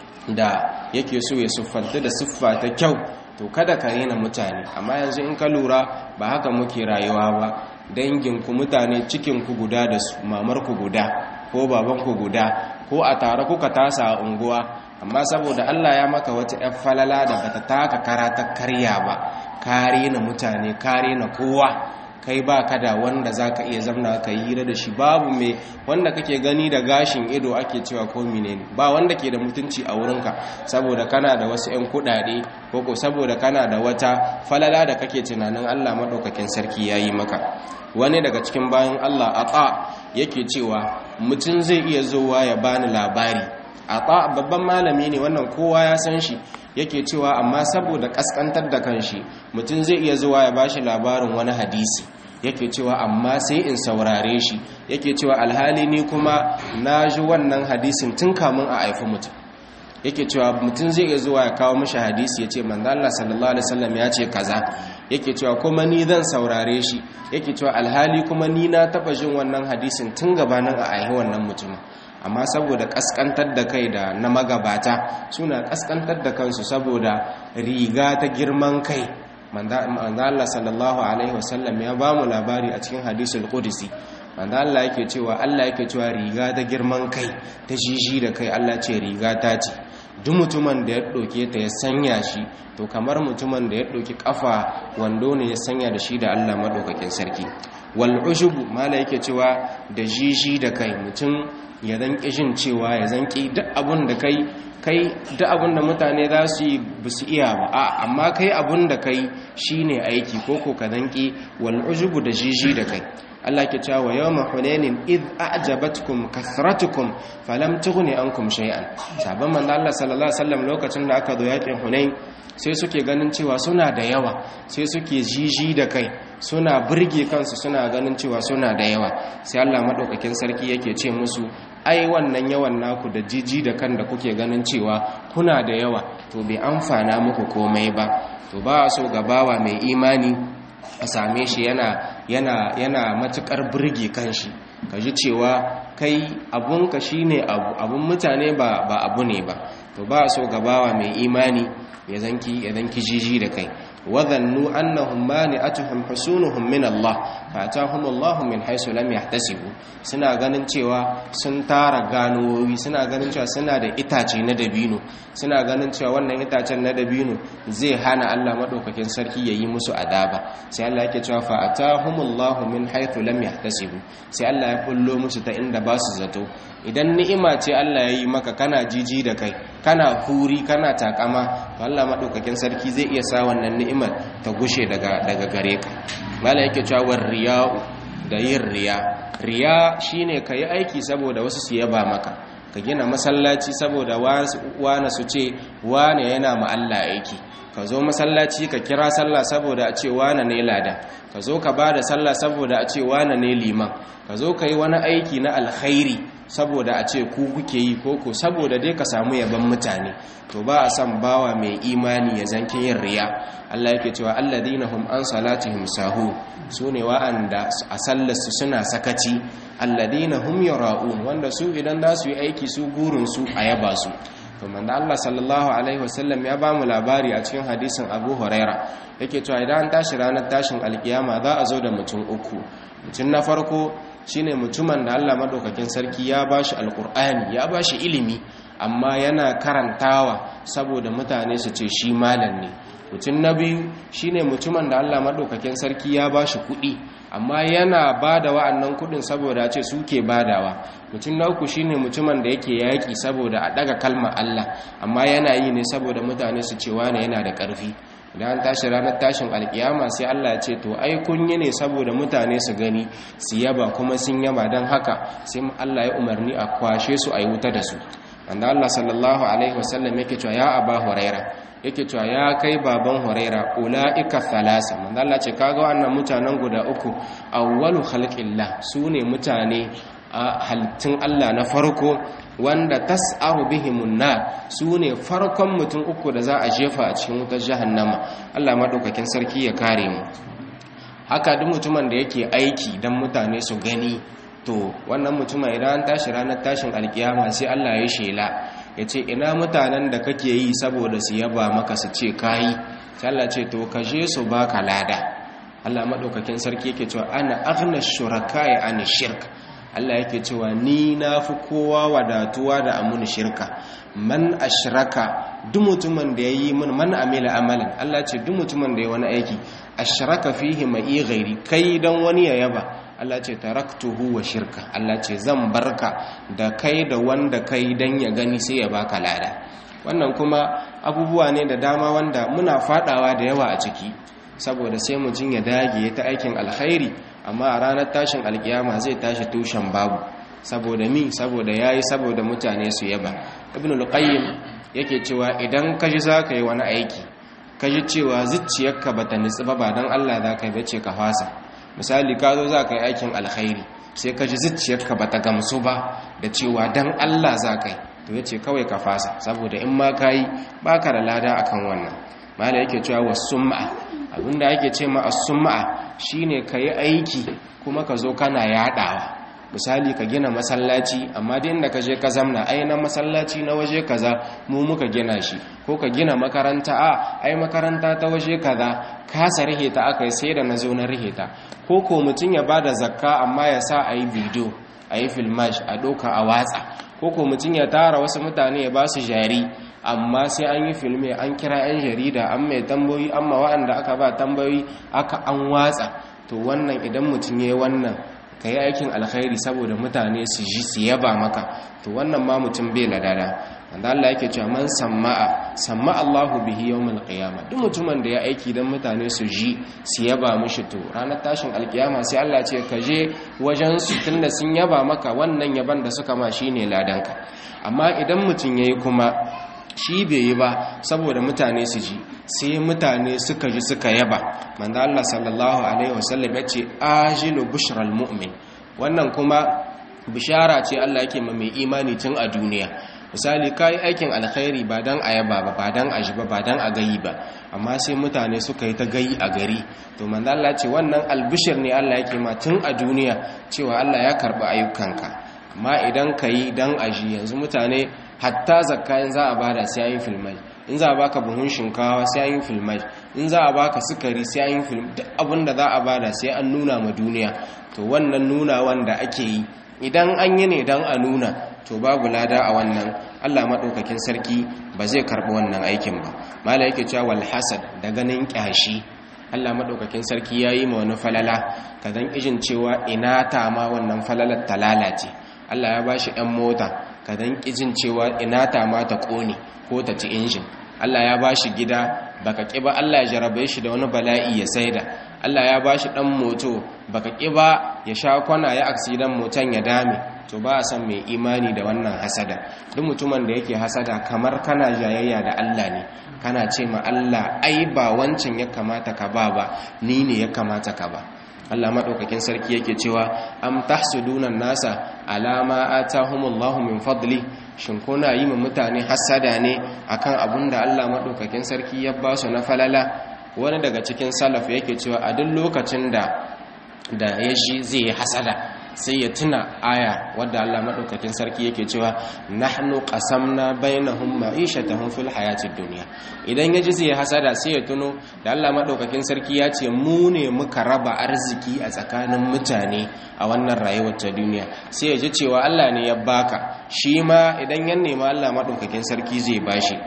da yake so ya siffanta da siffa ta kyau to kada ka rena mutane amma yanzu in ka lura ba haka muke rayuwa ba danginku mutane cikinku guda da su mamarku guda ko babanku guda ko a tare kuka tasa a unguwa amma saboda Allah ya maka wata 'yan falala da bata taka karata karya ba kare na mutane kare na kowa kai ba ka da wanda za ka iya zamna ka yi hira da shi babu mai wanda kake gani da gashin ido ake cewa ko ne ba wanda ke da mutunci a wurinka saboda kana da wasu 'yan kudade ko ko saboda kana da wata falala da kake tunanin Allah maɗaukakin sarki ya yi maka wani daga cikin bayan Allah a yake cewa mutum zai iya zowa ya bani labari a babban malami ne wannan kowa ya san shi yake cewa amma saboda kaskantar da kanshi mutum zai iya zuwa ya bashi labarin wani hadisi yake cewa amma sai in saurare shi yake cewa alhali ni kuma na ji wannan hadisin tun kamun a haifi mutum yake cewa mutum zai iya zuwa ya kawo mishi hadisi ya ce manzo Allah sallallahu alaihi wasallam ya ce kaza yake cewa kuma ni zan saurare shi yake cewa alhali kuma ni na taba jin wannan hadisin tun gabanin a haifi wannan mutumin amma saboda kaskantar da kai da na magabata suna kaskantar da kansu saboda riga ta girman kai manzo Allah sallallahu alaihi wasallam ya ba mu labari a cikin hadisul qudsi manzo Allah yake cewa Allah yake cewa riga ta girman kai ta jiji da kai Allah ce riga ta ce duk mutumin da ya ɗauke ta ya sanya shi to kamar mutumin da ya ɗauki ƙafa wando ne ya sanya da shi da Allah maɗaukakin sarki wal ushubu mala yake cewa da jiji da kai mutum ya zan jin cewa ya zan ƙi duk abun da kai kai duk abun da mutane za su yi ba su iya ba a amma kai abun da kai shine aiki ko ko ka zan ƙi wal ushubu da jiji da kai Allah ke cewa yawma hunainin id a'jabatkum kathratukum falam tughni ankum shay'an sabon manzo Allah sallallahu alaihi wasallam lokacin da aka zo yakin hunain sai suke ganin cewa suna da yawa sai suke jiji da kai suna burge kansu suna ganin cewa suna da yawa sai Allah madaukakin sarki yake ce musu ai wannan yawan naku da jiji da kan da kuke ganin cewa kuna da yawa to bai amfana muku komai ba to ba so gabawa mai imani a same shi yana yana yana matukar burge kanshi kaji cewa kai abunka shine abu abun mutane ba ba abu ne ba to ba so gabawa mai imani ya zanki ya zanki jiji da kai وظنوا أنهم مانعتهم حصونهم من الله فأتاهم الله من حيث لم يحتسبوا suna ganin cewa sun tara ganowi suna ganin cewa suna da itace na dabino suna ganin cewa wannan itacen na dabino zai hana Allah madaukakin sarki yayi musu adaba sai Allah yake cewa fa atahumullahu min haythu lam yahtasibu sai Allah ya kullo musu ta inda ba su zato idan ni'ima ce Allah ya yi maka kana jiji da kai kana huri kana takama to Allah madaukakin sarki zai iya sa wannan ni'imar ta gushe daga daga gare ka mala yake cewa riya'u da yin riya riya shine kai aiki saboda wasu su yaba maka ka gina masallaci saboda wani su ce wane yana ma Allah aiki ka zo masallaci ka kira sallah saboda a ce wane ne lada ka zo ka ba da sallah saboda a ce wane ne liman ka zo ka yi wani aiki na alkhairi saboda a ce ku kuke yi koko saboda dai ka samu yaban mutane to ba a san bawa mai imani ya zanki yin riya Allah yake cewa alladhina hum an salatihim sahu sune wa'anda a sallarsu suna sakaci alladhina hum yara'un wanda su idan za su yi aiki su gurin su a yaba su to manzo Allah sallallahu alaihi wasallam ya ba mu labari a cikin hadisin Abu Huraira yake cewa idan an tashi ranar tashin alkiyama za a zo da mutum uku mutum na farko shine mutumin da Allah madaukakin sarki ya bashi alkur'ani ya bashi ilimi amma yana karantawa saboda mutane su ce shi malam ne mutum na biyu shine mutumin da Allah madaukakin sarki ya bashi kuɗi amma yana bada wa'annan kuɗin saboda ce suke badawa mutum na uku shine mutumin da yake yaƙi saboda a daga kalmar Allah amma yana yi ne saboda mutane su ce wane yana da ƙarfi idan an tashi ranar tashin alkiyama sai Allah ya ce to ai kun yi ne saboda mutane su gani su yaba kuma sun yaba don haka sai Allah ya umarni a kwashe su a yi wuta da su wanda Allah sallallahu alaihi wasallam yake cewa ya aba huraira yake cewa ya kai baban huraira ulaika thalasa manzo Allah ce kaga wannan mutanen guda uku awwalu khalqillah sune mutane a halittun Allah na farko wanda tas'aru bihimun nar sune farkon mutum uku da za a jefa a cikin wutar jahannama Allah madaukakin sarki ya kare mu haka duk mutumin da yake aiki dan mutane su gani to wannan mutumin idan an tashi ranar tashin alkiyama sai Allah ya shela ya ce ina mutanen da kake yi saboda su yaba maka su ce kayi sai Allah ce to ka je su baka lada Allah madaukakin sarki yake cewa ana aghna shuraka'i an shirk Allah yake cewa ni na fi kowa wadatuwa da amun shirka man ashraka duk mutumin da yayi min man amila amalan Allah ce duk mutumin da ya wani aiki ashraka fihi ma'i ghairi kai dan wani ya yaba Allah ce taraktuhu wa shirka Allah ce zan barka da kai da wanda kai dan ya gani sai ya baka lada wannan kuma abubuwa ne da dama wanda muna fadawa da yawa a ciki saboda sai mutum ya dage ta aikin alkhairi amma a ranar tashin alkiyama zai tashi tushen babu saboda mi saboda yayi saboda mutane su yaba ibnul qayyim yake cewa idan ka ji zaka yi wani aiki ka ji cewa zuciyarka bata nitsi ba ba dan Allah zaka yi bace ka fasa misali ka zo zaka yi aikin alkhairi sai ka ji zuciyarka bata gamsu ba da cewa dan Allah zaka yi to yace kawai ka fasa saboda in ma kai baka da lada akan wannan mala yake cewa wasum'a abinda ake ce ma as-sum'a shine kai aiki kuma ka zo kana yadawa misali ka gina masallaci amma da inda ka je ka zamna ai na masallaci na waje kaza mu muka gina shi ko ka gina makaranta a ai makaranta ta waje kaza kasa rihe ta akai sai da na zo na rihe ta ko ko mutum ya bada zakka amma ya sa a yi bidiyo a yi filmash a doka a watsa ko ko mutum ya tara wasu mutane ya ba su jari amma sai an yi filme an kira 'yan jarida an mai tambayoyi amma waɗanda aka ba tambayoyi aka an watsa to wannan idan mutum ya yi wannan ka yi aikin alkhairi saboda mutane su ji su yaba maka to wannan ma mutum bai ladada wanda Allah yake cewa man samma'a samma Allahu bihi yawmal qiyama duk mutumin da ya aiki dan mutane su ji su yaba mishi to ranar tashin alkiyama sai Allah ce ka je wajen su tunda sun yaba maka wannan yaban da suka ma shine ladanka amma idan mutum yayi kuma shi bai yi ba saboda mutane su ji sai mutane suka ji suka yaba manzo Allah sallallahu alaihi wasallam ya ce ajilu bushral mu'min wannan kuma bishara ce Allah yake ma mai imani tun a duniya misali kai aikin alkhairi ba dan a yaba ba ba dan a ji ba ba dan a gayi ba amma sai mutane suka yi ta gayi a gari to manzo Allah ce wannan albishir ne Allah yake ma tun a duniya cewa Allah ya karba ayyukanka amma idan kai dan aji yanzu mutane hatta zakka in za a bada sai an yi filmai in za a baka buhun shinkawa sai an yi filmai in za a baka sukari sai an yi film duk abin da za a bada sai an nuna ma duniya to wannan nuna wanda ake yi idan an yi ne dan a nuna to babu lada a wannan Allah madaukakin sarki ba zai karbi wannan aikin ba mala yake cewa wal hasad da ganin kyashi Allah madaukakin sarki yayi ma wani falala kadan ijin cewa ina ta ma wannan falalar ta lalace Allah ya bashi ɗan mota ka dan kijin cewa ina ta ma ta kone ko ta ci injin Allah ya bashi gida baka ki ba Allah ya jarabe shi da wani bala'i ya saida Allah ya bashi dan moto baka ki ba ya sha kwana ya aksidan motan ya dame to ba a san mai imani da wannan hasada duk mutumin da yake hasada kamar kana jayayya da Allah ne kana ce ma Allah ai ba wancan ya kamata ka ba ba ni ne ya kamata ka ba Allah maɗaukakin sarki yake cewa am tahsuduna nasa alama atahumullahu min fadli shin kuna yi ma mutane hasada ne akan abun da Allah maɗaukakin sarki ya ba su na falala wani daga cikin salaf yake cewa a duk lokacin da da ya ji zai hasada sai ya tuna aya wadda Allah madaukakin sarki yake cewa nahnu qasamna bainahum ma'ishatahum fil hayatid dunya idan yaji sai ya hasada sai ya tuno da Allah madaukakin sarki ya ce mu ne muka raba arziki a tsakanin mutane a wannan rayuwar ta duniya sai ya ji cewa Allah ne ya baka shi ma idan ya nema Allah madaukakin sarki zai bashi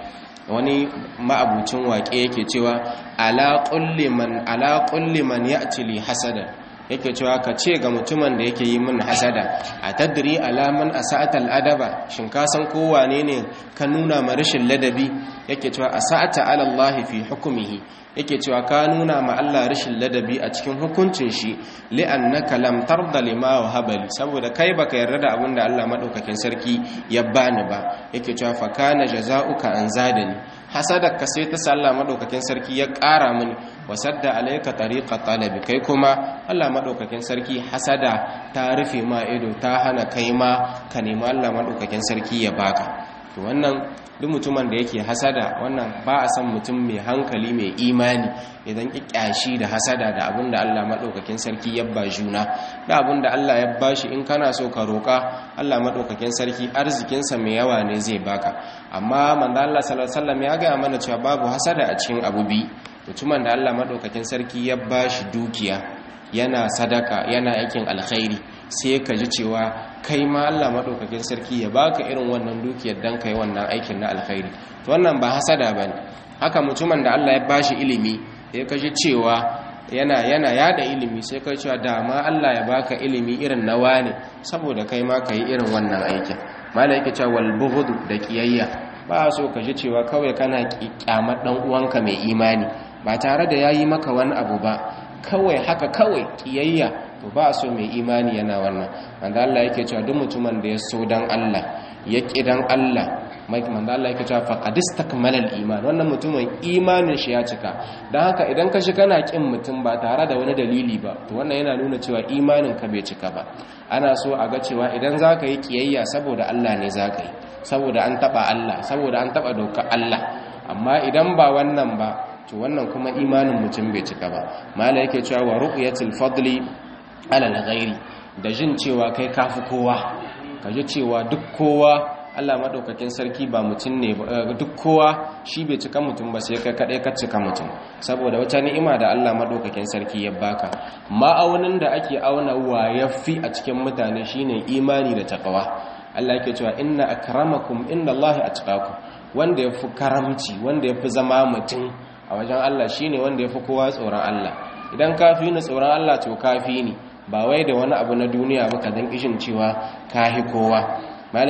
wani ma'abucin waƙe yake cewa ala kulli man ala kulli man ya'ti li hasada yake cewa ka ce ga mutumin da yake yi min hasada a tadri alaman asa'ata al'adaba shin ka san ko wane ne ka nuna ma rashin ladabi yake cewa asa'ata ala Allah fi hukmihi yake cewa ka nuna ma Allah rashin ladabi a cikin hukuncin shi li'annaka lam tarda lima wahabali saboda kai baka yarda da abin da Allah madaukakin sarki ya bani ba yake cewa fa kana jazaa'uka an zadani hasadar ka sai ta sallah madaukakin sarki ya ƙara mini wasadda alayka tariqa talabi kai kuma Allah madaukakin sarki hasada ta rufe ma ido ta hana kai ma ka nemi Allah madaukakin sarki ya baka to wannan duk mutumin da yake hasada wannan ba a san mutum mai hankali mai imani idan kikyashi da hasada da abin da Allah madaukakin sarki ya ba juna da abin da Allah ya bashi in kana so ka roka Allah madaukakin sarki arzikinsa mai yawa ne zai baka amma manzo Allah sallallahu alaihi wasallam ya ga mana cewa babu hasada a cikin abu bi mutumin da Allah madaukakin sarki ya bashi dukiya yana sadaka yana aikin alkhairi sai ka ji cewa kai ma Allah madaukakin sarki ya baka irin wannan dukiyar dan kai wannan aikin na alkhairi to wannan ba hasada bane haka mutumin da Allah ya bashi ilimi sai ka ji cewa yana yana yada ilimi sai ka cewa da ma Allah ya baka ilimi irin na wane saboda kai ma kai irin wannan aikin malai yake cewa wal bughd da kiyayya ba so ka ji cewa kawai kana kyamar dan uwanka mai imani ba tare da yayi maka wani abu ba kawai haka kawai kiyayya to ba so mai imani yana wannan manzo Allah yake cewa duk mutumin da ya so dan Allah ya ki dan Allah mai manzo Allah yake cewa faqad istakmala al-iman wannan mutumin imanin shi ya cika dan haka idan ka shi kana kin mutum ba tare da wani dalili ba to wannan yana nuna cewa imanin ka bai cika ba ana so a ga cewa idan zaka yi kiyayya saboda Allah ne zaka yi saboda an taba Allah saboda an taba dokar Allah amma idan ba wannan ba to wannan kuma imanin mutum bai cika ba mala yake cewa wa ru'yatul fadli ala al-ghairi da jin cewa kai kafi kowa kaje cewa duk kowa Allah madaukakin sarki ba mutum ne duk kowa shi bai cika mutum ba sai kai kadai ka cika mutum saboda wata ni'ima da Allah madaukakin sarki ya baka ma'aunin da ake auna wa yafi a cikin mutane shine imani da takawa Allah yake cewa inna akramakum indallahi atqakum wanda yafi karamci wanda yafi zama mutum a wajen Allah shine wanda yafi kowa tsoron Allah idan kafi ni tsoron Allah to kafi ni ba wai da wani abu na duniya ba ka dan kishin cewa kahi kowa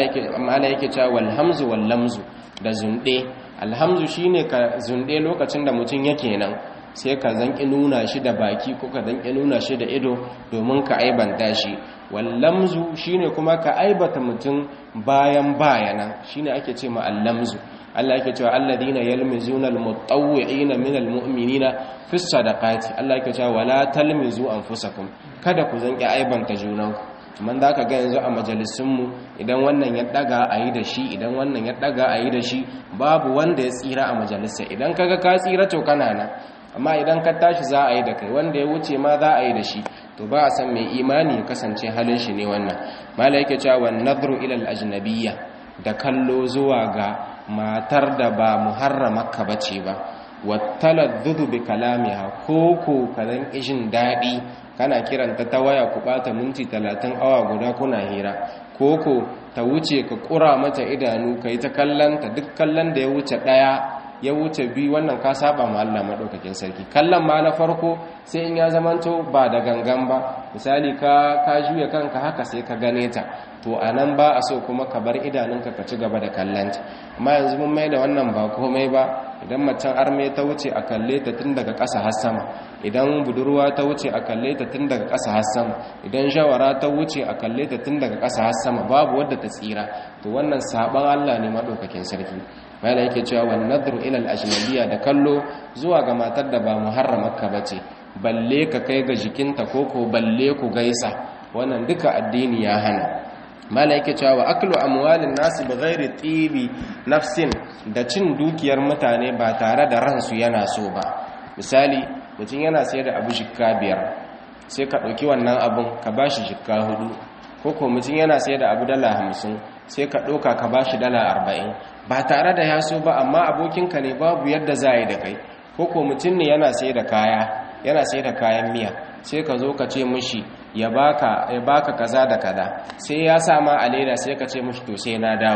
mala yake cewa wal hamzu wal lamzu da zunde alhamzu shine ka zunde lokacin da mutum yake nan sai ka zanki nuna shi da baki ko ka zanki nuna shi da ido domin ka aibanta shi wallamzu shine kuma ka aibata mutum bayan bayana shine ake ce ma allamzu Allah yake cewa alladina yalmizuna almutawwi'ina minal mu'minina fi sadaqati Allah yake cewa wala talmizu anfusakum kada ku zanki aibanta junanku man da ka ga yanzu a majalisunmu idan wannan ya daga a yi da shi idan wannan ya daga a yi da shi babu wanda ya tsira a majalisa idan kaga ka tsira to kana nan amma idan ka tashi za a yi da kai wanda ya wuce ma za a yi da shi to ba a san mai imani ya kasance halin shi ne wannan mala yake cewa wan nadru ila al ajnabiyya da kallo zuwa ga matar da ba muharramaka bace ba wattaladdudu bi kalamiha ko ko kazan ishin dadi kana kiranta ta waya ku bata minti 30 awa guda kuna hira ko ko ta wuce ka kura mata idanu kai ta kallanta duk kallon da ya wuce daya ya wuce bi wannan ka saba ma Allah madaukakin sarki kallon ma na farko sai in ya zamanto ba da gangan ba misali ka ka juya kanka haka sai ka gane ta to anan ba a so kuma ka bar idanunka ka ci gaba da kallanta amma yanzu mun mai da wannan ba komai ba idan macen arme ta wuce a kalle ta tun daga ƙasa har sama idan budurwa ta wuce a kalle ta tun daga ƙasa har sama idan shawara ta wuce a kalle ta tun daga ƙasa har sama babu wadda ta tsira to wannan saban Allah ne madaukakin sarki mala yake cewa wan nadru ila al-ajnabiyya da kallo zuwa ga matar da ba muharramarka bace balle ka kai ga jikinta koko balle ku gaisa wannan duka addini ya hana mala yake cewa wa aklu amwalin nasi bighairi tibi nafsin da cin dukiyar mutane ba tare da ransu yana so ba misali mutum yana sayar da abu shikka biyar sai ka ɗauki wannan abun ka bashi shikka hudu koko mutum yana sayar da abu dala hamsin sai ka ɗauka ka bashi dala arba'in ba tare da ya so ba amma abokinka ne babu yadda za yi da kai koko mutum ne yana sayar da kaya yana sayar da kayan miya sai ka zo ka ce mushi ya baka ya baka kaza da kaza sai ya sa ma a leda sai ka ce mushi to sai na dawo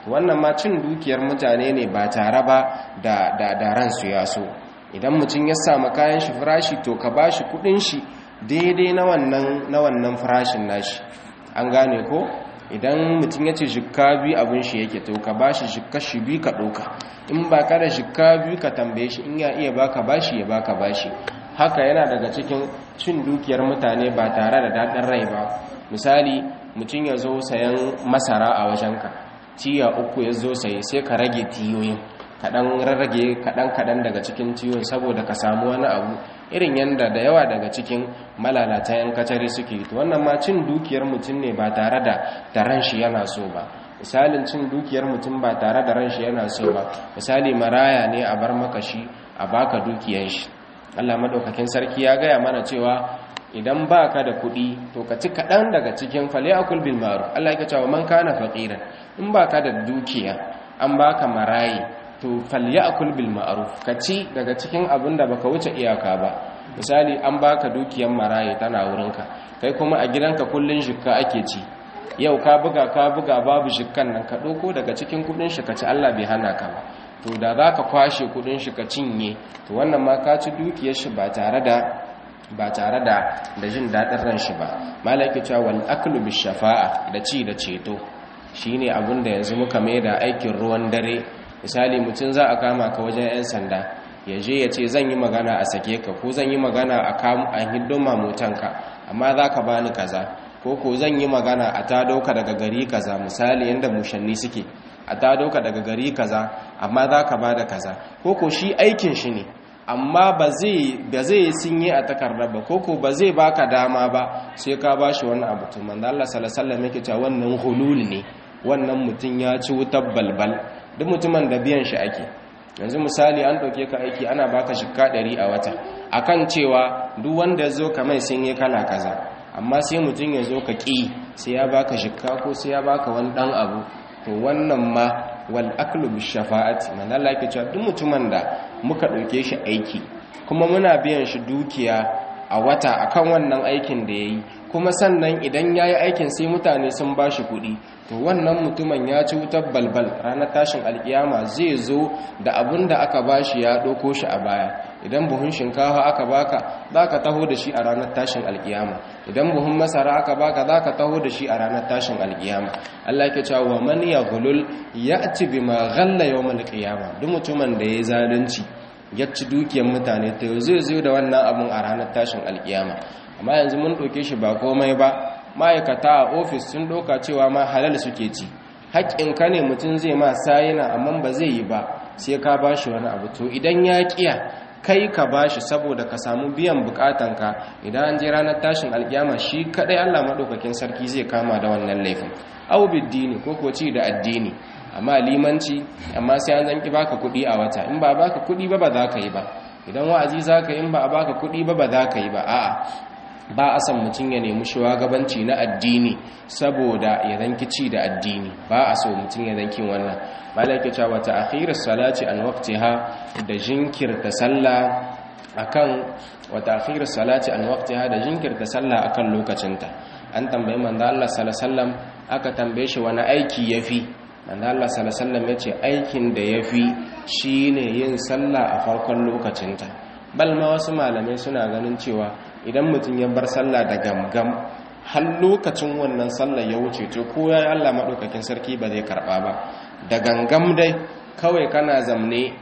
wannan ma cin dukiyar mutane ne ba tare ba da da da ransu ya so idan mutum ya samu kayan shi farashi to ka bashi kudin shi daidai na wannan na wannan farashin nashi an gane ko idan mutum ya ce shikka biyu abin shi yake to ka bashi shikka shi biyu ka ɗauka in ba ka da shikka biyu ka tambaye shi in ya iya baka bashi ya baka bashi haka yana daga cikin cin dukiyar mutane ba tare da daɗin rai ba misali mutum ya zo sayan masara a wajenka tiya uku ya zo saye sai ka rage tiyoyin kaɗan rarrage kaɗan-kaɗan daga cikin tiyoyin saboda ka samu wani abu irin yadda da yawa daga cikin malalata 'yan kacare suke to wannan ma cin dukiyar mutum ne ba tare da da ran shi yana so ba misalin cin dukiyar mutum ba tare da ran shi yana so ba misali maraya ne a bar maka shi a baka dukiyar shi Allah madaukakin sarki ya gaya mana cewa idan baka da kuɗi to ka ci kaɗan daga cikin falyakul bil ma'ruf Allah ya cewa man kana faqiran in baka da dukiya an baka marayi to falyakul bil ma'ruf ka ci daga cikin abin da baka wuce iyaka ba misali an baka dukiyar marayi tana wurinka kai kuma a gidanka kullun shikka ake ci yau ka buga ka buga babu shikkan nan ka ɗauko daga cikin kudin shi ka ci Allah bai hana ka ba to da za ka kwashe kudin shi ka cinye to wannan ma ka ci dukiyar shi ba tare da ba tare da da jin daɗin ran shi ba malaki cewa wal aklu bi shafa'a da ci da ceto shine abin da yanzu muka mai da aikin ruwan dare misali mutum za a kama ka wajen 'yan sanda ya je ya ce zan yi magana a sake ka ko zan yi magana a kamu a hiddon mamutanka amma za ka bani kaza ko ko zan yi magana a ta dauka daga gari kaza misali yadda mushanni suke a ta dauka daga gari kaza amma za ka bada kaza ko ko shi aikin shi ne amma ba zai sinye a takardar ba ko ko ba zai baka dama ba sai ka bashi wani abu to manzo Allah sallallahu alaihi wasallam yake cewa wannan hulul ne wannan mutum ya ci wutar balbal duk mutumin da biyan shi ake yanzu misali an ɗauke ka aiki ana baka shikka ɗari a wata akan cewa duk wanda zo ka mai sun yi kala kaza amma sai mutum ya zo ka ƙi sai ya baka shikka ko sai ya baka wani ɗan abu to wannan ma wal aklu bi shafa'ati man Allah yake cewa duk mutumin da muka ɗauke shi aiki kuma muna biyan shi dukiya a wata akan wannan aikin da yayi kuma sannan idan yayi aikin sai mutane sun bashi kuɗi to wannan mutumin ya ci wutar balbal ranar tashin alkiyama zai zo da abin da aka bashi ya ɗauko shi a baya idan buhun shinkafa aka baka za ka taho da shi a ranar tashin alkiyama idan buhun masara aka baka za ka taho da shi a ranar tashin alkiyama Allah ke cewa wa man yaghlul ya'ti bima ghalla yawmal qiyama duk mutumin da yayi zalunci ya ci dukiyar mutane to zai zo da wannan abun a ranar tashin alkiyama amma yanzu mun ɗauke shi ba komai ba ma'aikata a ofis sun ɗauka cewa ma halal suke ci haƙƙinka ne mutum zai ma sayina amma ba zai yi ba sai ka ba shi wani abu to idan ya ƙiya kai ka ba shi saboda ka samu biyan buƙatanka idan an je ranar tashin alƙiyama shi kaɗai allah maɗaukakin sarki zai kama da wannan laifin au biddini ko ko ci da addini amma limanci amma sai an zanki baka kuɗi a wata in ba baka kuɗi ba ba za ka yi ba idan wa'azi za ka yi in ba a baka kuɗi ba ba za ka yi ba a'a ba a san mutum ya nemi shugabanci na addini saboda ya zanki ci da addini ba a so mutum ya zanki wannan malaka cewa ta akhirar salati an waqtiha da jinkirta sallah akan wata akhirar salati an waqtiha da jinkirta sallah akan lokacinta an tambayi manzo Allah sallallahu alaihi wasallam aka tambaye shi wani aiki yafi manzo Allah sallallahu alaihi wasallam yace aikin da yafi shine yin sallah a farkon lokacinta bal ma wasu malamai suna ganin cewa idan mutum ya bar sallah da gamgam har lokacin wannan sallah ya wuce to ko yayi Allah madaukakin sarki ba zai karba ba da gangam dai kawai kana zamne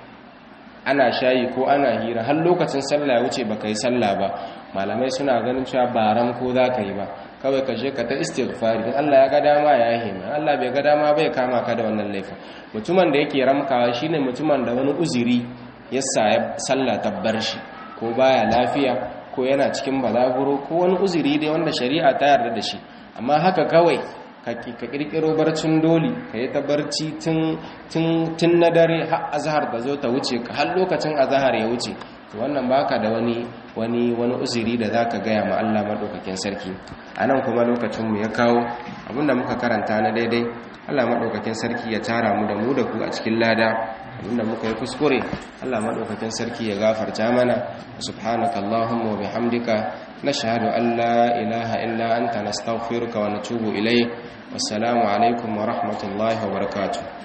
ana shayi ko ana hira har lokacin sallah ya wuce baka yi sallah ba malamai suna ganin cewa ba ran ko zaka yi ba kawai ka je ka ta istighfari in Allah ya ga dama ya yi Allah bai ga dama bai kama ka da wannan laifin mutumin da yake ramkawa shine mutumin da wani uzuri ya sa sallah tabbar shi ko baya lafiya ko yana cikin balaguro ko wani uzuri dai wanda shari'a ta yarda da shi amma haka kawai ka kirkiro barcin doli ka yi ta barci tun na dare har azahar da zo ta wuce ka har lokacin azahar ya wuce to wannan baka da wani wani wani uzuri da zaka gaya ma Allah madaukakin sarki anan kuma lokacin mu ya kawo abinda muka karanta na daidai Allah madaukakin sarki ya tara mu da mu da ku a cikin lada abinda muka yi kuskure Allah madaukakin sarki ya gafarta mana subhanakallahumma wa bihamdika nashhadu an la ilaha illa anta nastaghfiruka wa natubu ilayk wassalamu alaikum wa rahmatullahi wa barakatuh